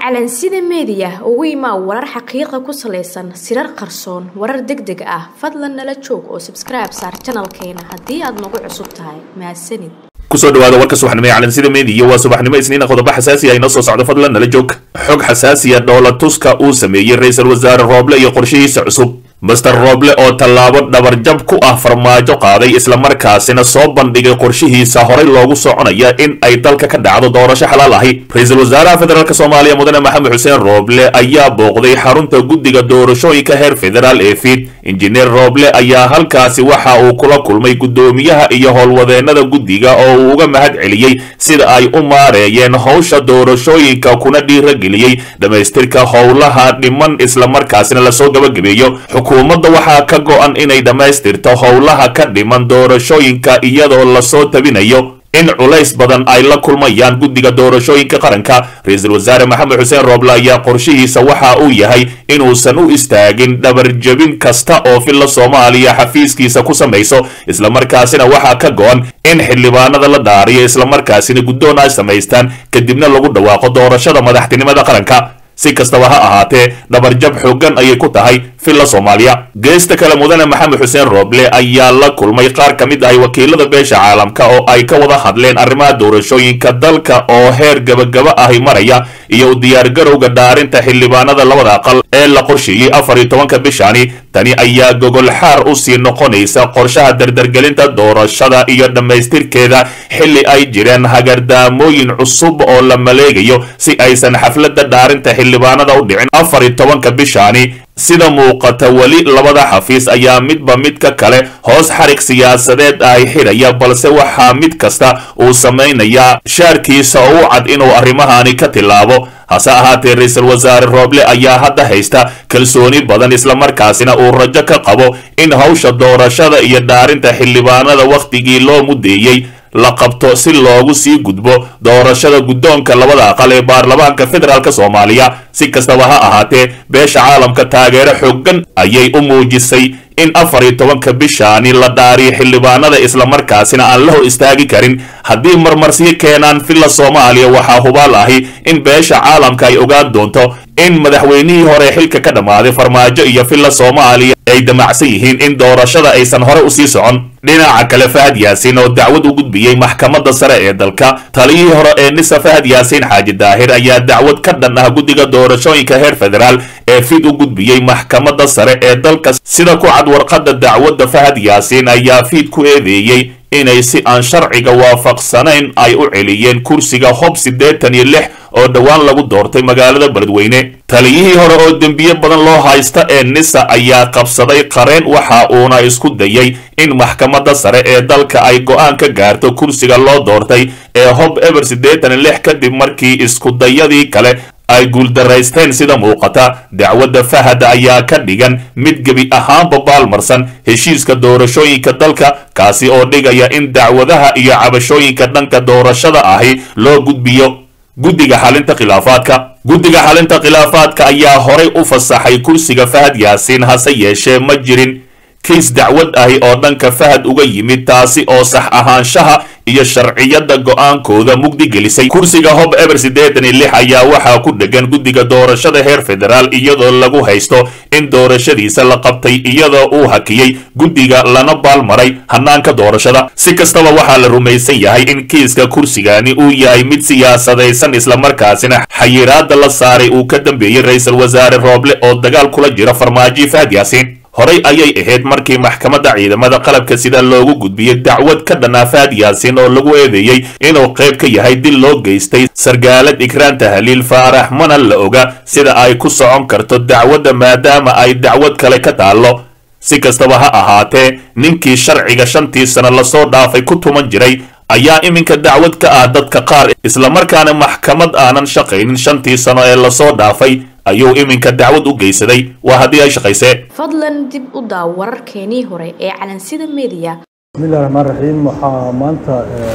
calansida meediya ugu imaa warar xaqiiqa ku salaysan sirar qarsoon warar deg deg ah fadlan nala joog oo sabskribe saar janalkeena haddii aad nagu cusub tahay mahadsanid kusoo dhawaada warka subaxnimo ee calansida meediya waa subaxnimo isniina qodobo xasaasi ah inoo soo socdo fadlan nala joog xog xasaasiya dhoola tuska uu sameeyey ra-iisul wasaare rooble iyo qorshihiisa cusub master rooble oo tallaabo dhabarjab ku ah farmaajo qaaday islamarkaasina soo bandhigay qorshihiisa horey loogu soconaya in ay dalka ka dhacdo doorasho xalaal ahi ra-iisul wasaaraha federaalk soomaaliya mudane maxamed xuseen rooble ayaa booqday xarunta guddiga doorashooyinka heer federaal ee fiid injineer rooble ayaa halkaasi waxa uu kula kulmay guddoomiyaha iyo howlwadeenada guddiga oo uu uga mahad celiyey sida ay u maareeyeen howsha doorashooyinka kuna dhiirageliyey dhammaystirka howlaha dhiman islamarkaasina lasoo gabagabeeyo xukuumadda waxaa ka go-an inay dhammaystirto howlaha ka dhiman doorashooyinka iyadoo lasoo tabinayo in culays badan ay la kulmayaan guddiga doorashooyinka qaranka ra-iisul wasaare maxamed xuseen rooble ayaa qorshihiisa waxa uu yahay inuusan u istaagin dhabarjabin kasta oo filla soomaaliya xafiiskiisa ku samayso islamarkaasina waxaa ka go-an in xildhibaanada la dhaariyo islamarkaasina guddoon ay samaystaan kadibna lagu dhawaaqo doorashada madaxtinimada qaranka si kastaba ha ahaatee dhabarjab xooggan ayay ku tahay filla soomaaliya geesta kale mudane maxamed xuseen rooble ayaa la kulmay qaar ka mid ahay wakiilada beesha caalamka oo ay ka wada hadleen arrimaha doorashooyinka dalka oo heer gabagaba ahi maraya iyo u diyaargarowga dhaarinta xildhibaanada labada aqal ee la qorsheeyey afar iyo tobanka bishani tani ayaa gogol xaar u sii noqonaysa qorshaha dardargelinta doorashada iyo dhammaystirkeeda xilli ay jireen hagardaamooyin cusub oo la maleegayo si aysan xafladda dhaarinta xildhibaanada u dhicin afar iyo tobanka bishani sida muuqata weli labada xafiis ayaa midba midka kale hoos xarig siyaasadeed ay xidhaya balse waxaa mid kasta uu samaynayaa shaarkiisa oo u cad inuu arrimahani ka tilaabo hase ahaatee ra-iisul wasaare rooble ayaa hadda haysta kalsooni badan islamarkaasina uu rajo ka qabo in hawsha doorashada iyo dhaarinta xildhibaanada wakhtigii loo mudeeyey la qabto si loogu sii gudbo doorashada guddoonka labada aqal ee baarlamaanka federaalk soomaaliya si kastaba ha ahaatee beesha caalamka taageero xooggan ayay u muujisay in afar iyo tobanka bishaani la dhaariyo xildhibaanada islamarkaasina aan la hor istaagi karin haddii marmarsiyo keenaan filla soomaaliya waxaa hubaal ahi in beesha caalamka ay ogaan doonto in madaxweynihii hore xilka ka dhammaaday farmaajo iyo filla soomaaliya ay damacsan yihiin in doorashada aysan hore usii socon dhinaca kale fahad yaasiin oo dacwad u gudbiyey maxkamadda sare ee dalka taliyihii hore ee nisa fahad yaasiin xaaji daahir ayaa dacwad ka dhan ah guddiga doorashooyinka heer federaal ee fid u gudbiyey maxkamadda sare ee dalka sida ku cad warqadda dacwadda fahad yaasiin ayaa fiid ku eedeeyey inay si aan sharciga waafaqsanayn ay u celiyeen kursiga hob siddeetan iyo lix oo dhowaan lagu doortay magaalada beledweyne taliyihii hore oo dembiye badan loo haysta ee nisa ayaa qabsaday qareen waxa uuna isku dayay in maxkamadda sare ee dalka ay go-aan ka gaarto kursiga loo doortay ee hob eber siddeetan iyo lix kadib markii iskudayadii kale ay guuldaraysteen sida muuqata dacwadda fahad ayaa ka dhigan mid gebi ahaanba baalmarsan heshiiska doorashooyinka dalka kaasi oo dhigaya in dacwadaha iyo cabashooyinka dhanka doorashada ahi loo gudbiyo guddiga xalinta khilaafaadka guddiga xalinta khilaafaadka ayaa horay u fasaxay kursiga fahad yaasiin hase yeeshee ma jirin kiis dacwad ahi oo dhanka fahad uga yimid taasi oo sax ahaanshaha iyo sharciyadda go-aankooda mugdi gelisay kursiga hob eber siddeetan iyo lix ayaa waxaa ku dhegan guddiga doorashada heer federaal iyadoo lagu haysto in doorashadiisa la qabtay iyadoo uu hakiyey guddiga lana baalmaray hanaanka doorashada si kastaba waxaa la rumaysan yahay in kiiska kursigani uu yahay mid siyaasadaysan islamarkaasina xayiraada la saaray uu ka dambeeyey ra-iisul wasaare rooble oo dagaal kula jira farmaajo fahad yaasiin horey ayay ahayd markii maxkamadda ciidamada qalabka sida loogu gudbiyey dacwad ka dhanaa fahad yaasiin oo lagu eedeeyey inuu qayb ka yahay dil loo geystay sargaalad ikraan tahliil faarax mana la oga sida ay ku socon karto dacwadda maadaama ay dacwad kale ka taallo si kastaba ha ahaatee ninkii sharciga shantii sano lasoo dhaafay ku tuman jiray ayaa iminka dacwad ka ah dadka qaar islamarkaana maxkamad aanan shaqaynin shantii sano ee lasoo dhaafay ayuu iminka dacwad u geysaday waa haddii ay shaqaysee fadlan dib u daaw wararkeenii hore ee calansida meediya bismillahi raxmaan raxiim waxaa maanta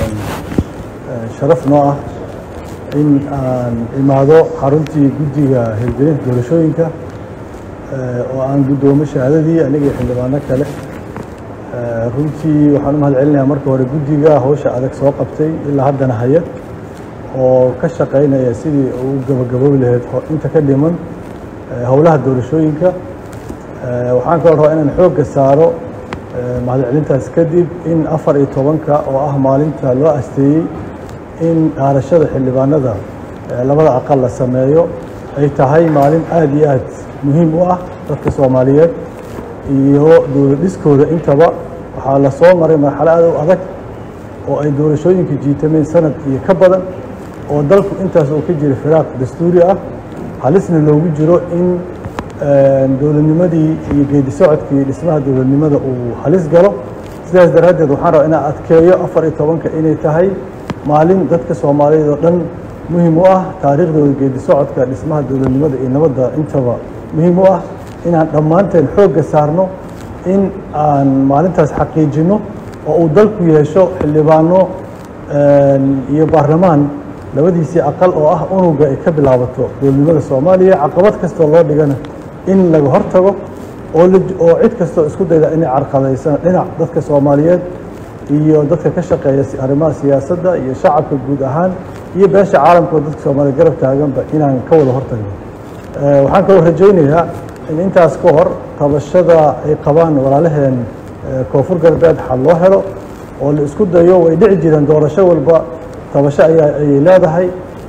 sharaf noo ah in aan imaado xaruntii guddiga hirgelinta doorashooyinka oo aan guddoomo shahaadadii aniga iyo xildhibaano kale runtii waxaan u mahad celinayaa marka hore guddiga hawsha adag soo qabtay ilaa haddana haya oo ka shaqaynaya sidii uu gabagaboobi lahayd inta ka dhiman howlaha doorashooyinka waxaan kaloo rabaa inaan xoogga saaro mahadcelintaas kadib in afar iyo tobanka oo ah maalinta loo asteeyey in dhaarashada xildhibaanada labada aqal la sameeyo ay tahay maalin aada iyo aad muhiim u ah dadka soomaaliyeed iyo dowladdhiskooda intaba waxaa la soo maray marxalo aad u adag oo ay doorashooyinka jiitameen sanad iyo ka badan oo dalku intaas uu ka jira firaaq dastuuri ah halisna loogu jiro in dowladnimadii iyo geedi socodkii dhismaha dowladnimada uu halis galo sidaas daraaddeed waxaan rabaa inaan adkeeyo afar iyo tobanka inay tahay maalin dadka soomaaliyeed oo dhan muhiim u ah taariikhdooda geedi socodka dhismaha dowladnimada iyo nabadda intaba muhiim u ah inaan dhammaanteen xoogga saarno in aan maalintaas xaqiijinno oo uu dalku yeesho xildhibaano iyo baarlamaan labadiisii aqal oo ah unuga ay ka bilaabato dowladnimada soomaaliya caqabad kastoo loo dhigana in laga hortago oo oo cid kastoo isku dayda inay carqadaysana dhinac dadka soomaaliyeed iyo dadka ka shaqeeya arrimaha siyaasadda iyo shacabka guud ahaan iyo beesha caalamka oo dadka soomaaliya garab taaganba inaan ka wada hortagno waxaan kaloo rajaynayaa in intaas ka hor tabashada ay qabaan walaalaheen koonfur galbeed xal loo helo oo la isku dayo way dhici jireen doorasho walba tabasho ayaa ayay leedahay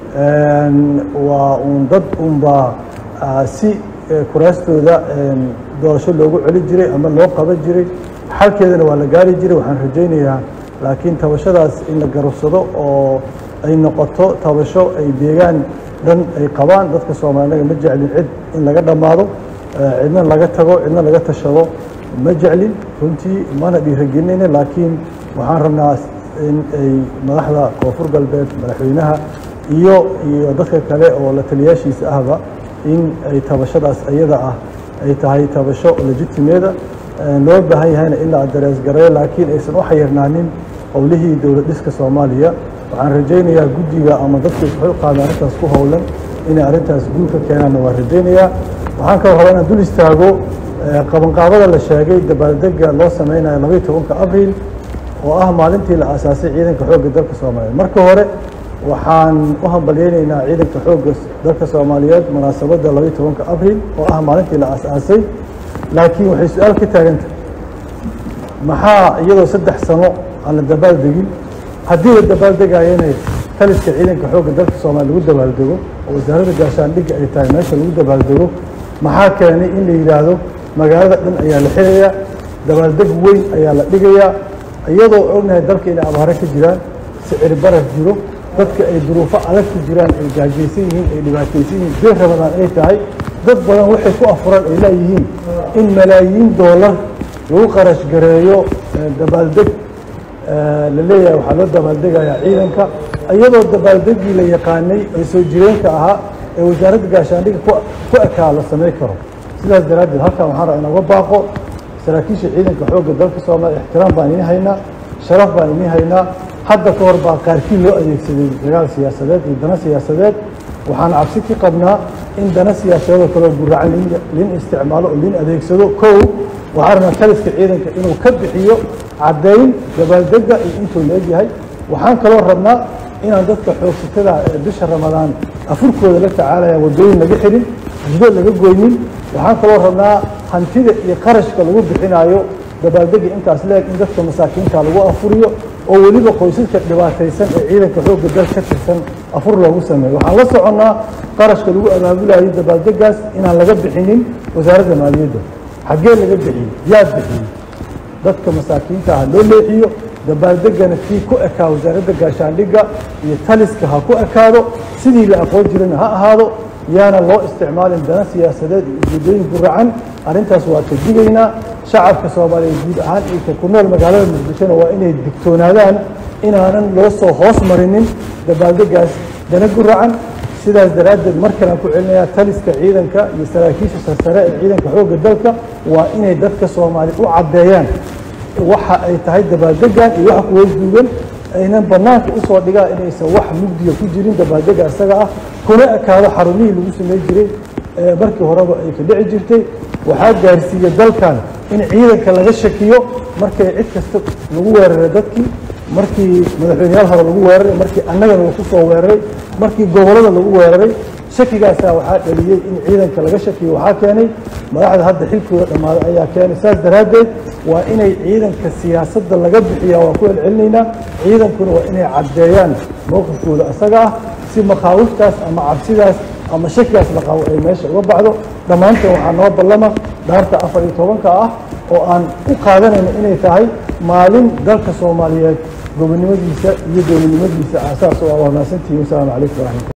waa uun dad unbaa si kuraastooda doorasho loogu celi jiray ama loo qaban jiray xalkeedana waa la gaari jiray waxaan rajaynayaa laakiin tabashadaas in la garabsado oo ay noqoto tabasho ay deegaan dhan ay qabaan dadka soomaalinaga ma jeclin cid in laga dhammaado cidna laga tago cidna laga tashado ma jeclin runtii mana dhiiragelinayna laakiin waxaan rabnaa in ay madaxda koonfur galbeed madaxweynaha iyo iyo dadka kale oo la taliyaashiisa ahba in ay tabashadaas iyada ah ay tahay tabasho legitimeeda loo baahan yahayna in la dareesgareeyo laakiin aysan u xayirnaanin howlihii dowlad dhiska soomaaliya waxaan rajaynayaa guddiga ama dadka isxilqaada arrintaas ku howlan inay arrintaas guul ka keenaanna waan rajaynayaa waxaan kaloo rabaa inaan dul istaago qabanqaabada la sheegay dabaaldega loo sameynayo labaiyo tobanka abriil oo ah maalintii la aasaasay ciidanka xoogga dalka soomaaliyeed marka hore waxaan u hambalyeynaynaa ciidanka xoogga dalka soomaaliyeed munaasabadda labaiyo tobanka abriil oo ah maalintii la aasaasay laakiin waxay su-aal ka taagantah maxaa iyadoo saddex sano aan la dabaaldegin haddii la dabaaldegayana taliska ciidanka xoogga dalka soomaaliya lagu dabaaldego oo wasaaradda gaashaandhigga ay tahay meesha lagu dabaaldego maxaa keenay in la yidhaahdo magaalada dhan ayaa la xirayaa dabaaldeg weyn ayaa la dhigayaa iyadoo ognahay dalka inay abaaro ka jiraan sicir barar jiro dadka ay duruufo adag ku jiraan ay gaajaysan yihiin ay dhibaataysan yihiin bir ramadaan ay tahay dad badan waxay ku afuran ay leeyihiin in malaayiin doolar lagu qarash gareeyo dabaaldeg la leeyahay waxaa loo dabaaldegayaa ciidanka iyadoo dabaaldegii la yaqaanay ee soo jireenka ahaa ee wasaaradda gaashaandhigga ku ekaa la samay karo sidaas daraaddeed halkan waxaan rabaa inooga baaqo saraakiisha ciidanka xoogga dalka soomaaliya ixtiraam baan idiin haynaa sharaf baan idiin haynaa hadda ka hor baa qaarkii loo adeegsaday dagaal siyaasadeed iyo dana siyaasadeed waxaan cabsi ka qabnaa in dana siyaasadeedoo kaleo guracan lin isticmaalo oo lin adeegsado kow waxaan rabnaa taliska ciidanka inuu ka bixiyo caddayn dabaaldega iyo intuu leegyahay waxaan kaloo rabnaa inaan dadka xoogsatada ee bisha ramadaan afurkooda la tacaalaya waddooyin laga xirin jido laga goynin waxaan kaloo rabnaa hantida iyo qarashka lagu bixinaayo dabaaldega intaas leeg in dadka masaakiinta lagu afuriyo oo weliba qoysaska dhibaataysan ee ciidanka xoogga dal ka tirsan afur loogu sameeyo waxaan la soconnaa qarashka lagu abaabulayo dabaaldegaas inaan laga bixinin wasaaradda maaliyadda xaggee laga bixiyey yaa bixiyey dadka masaakiinta ha loo leexiyo dabaaldegana kii ku ekaa wasaaradda gaashaandhigga iyo taliska ha ku ekaado sidii la aqoon jirana ha ahaado yaana loo isticmaalin dana siyaasadeed iyo ujeedooyin guracan arrintaas waa ka digaynaa shacabka soomaaliyeed guud ahaan iyo ka ku nool magaalada muqdishona waa inay digtoonaadaan inaanan loo soo hoos marinin dabaaldegaas dana guracan sidaas daraaddeed mar kalean ku celinayaa taliska ciidanka iyo saraakiisha sarsare ee ciidanka xoogga dalka waa inay dadka soomaaliya u caddeeyaan waxa ay tahay dabaaldegan iyo waxa kuwasduugan aynan banaanka usoo dhigaan inaysan wax mugdiga ku jirin dabaaldega isaga ah kuna ekaado xarumihii lagu samey jiray ee markii horeba ay ka dhici jirtay waxaa gaarsiiya dalkan in ciidanka laga shakiyo markay cid kasta lagu weerara dadkii markii madaxweyneyaal hore lagu weeraray markii annagana lagu soo weeraray markii gobollada lagu weeraray shakigaasaa waxaa dhaliyey in ciidanka laga shakiyo waxaa keenay madaxda hadda xilkooda dhammaaday ayaa keenay saas daraaddeed waa inay ciidanka siyaasadda laga bixiyaa waan ku celcelinaynaa ciidankuna waa inay caddeeyaan mowqifkooda isaga ah si makhaawiftaas ama cabsidaas ama shakigaas la qabo ay meesha uga baxdo dhammaantan waxaa noo ballama dhaarta afar iyo tobanka ah oo aan u qaadanayno inay tahay maalin dalka soomaaliyeed gobonnimadiisa iyo dowladnimadiisa aasaas oo ah waa mahadsantihiin wasalaamu calaykum waraxmatulla